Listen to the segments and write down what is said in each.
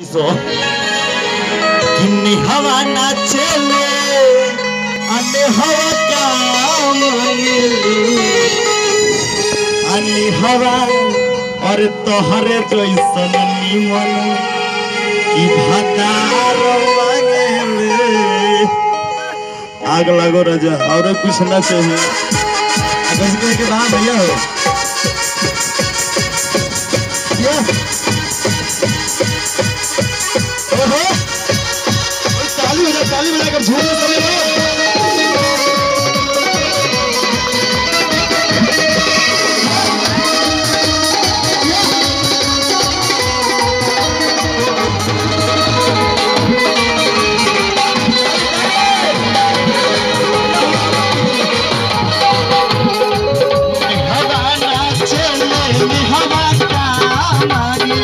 सो किन्नी हवा नाचेले अने हवा का मांगेले अने हवा और तोहरे जैसन निमन की भतार मांगेले आग लगो राजा और कुछ ना चाहिए अगर के बाद भैया हो ये ओहो ओए ताली बजा ताली बजा कर झूम करे हो हवा नाचेले हवा का मागे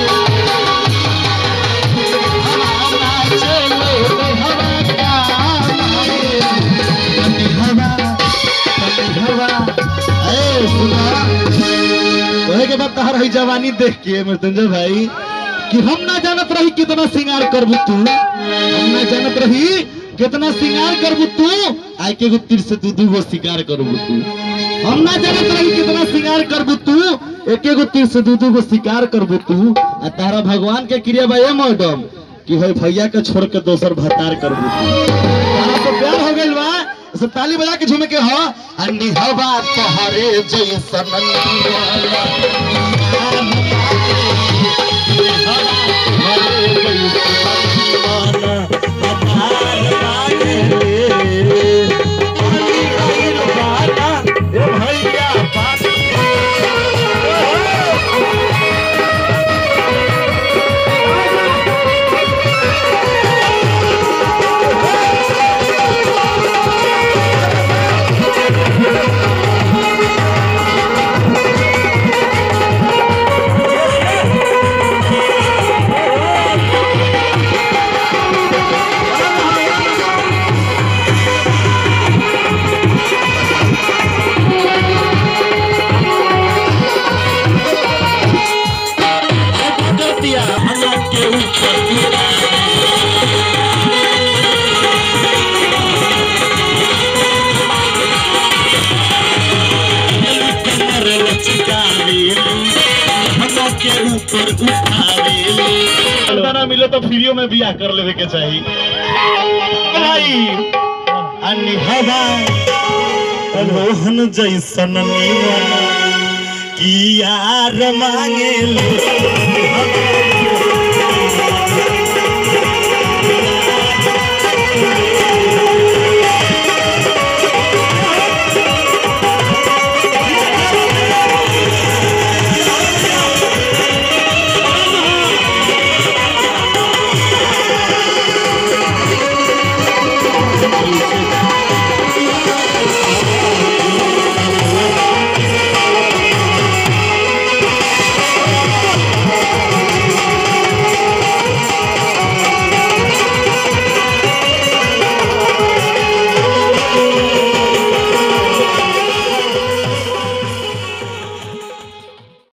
के बाद तहर है जवानी देख के मृत्युंजय भाई कि हम ना जानत रही कितना श्रृंगार करबू तू हम ना जानत रही कितना श्रृंगार करबू तू आय के गो तीर से दू दू गो शिकार करबू तू हम ना जानत रही कितना श्रृंगार करबू तू एक गो तीर से दू दू गो शिकार करबू तू आ तारा भगवान के क्रिया बा ए मैडम कि है भैया के छोड़ के दोसर भतार करबू तू तारा तो प्यार हो गइल बा ऐसे ताली बजा के झूमे के हो अन्नी हवा तोहरे जैसन निवाला के ऊपर कमर लचकावे हमरा के ऊपर उठावे ना मिले तो फ्रीओ में बियाह कर लेवे के चाहिए भाई अन्नी हवा रोहन जैसन निमन की यार मांगे ले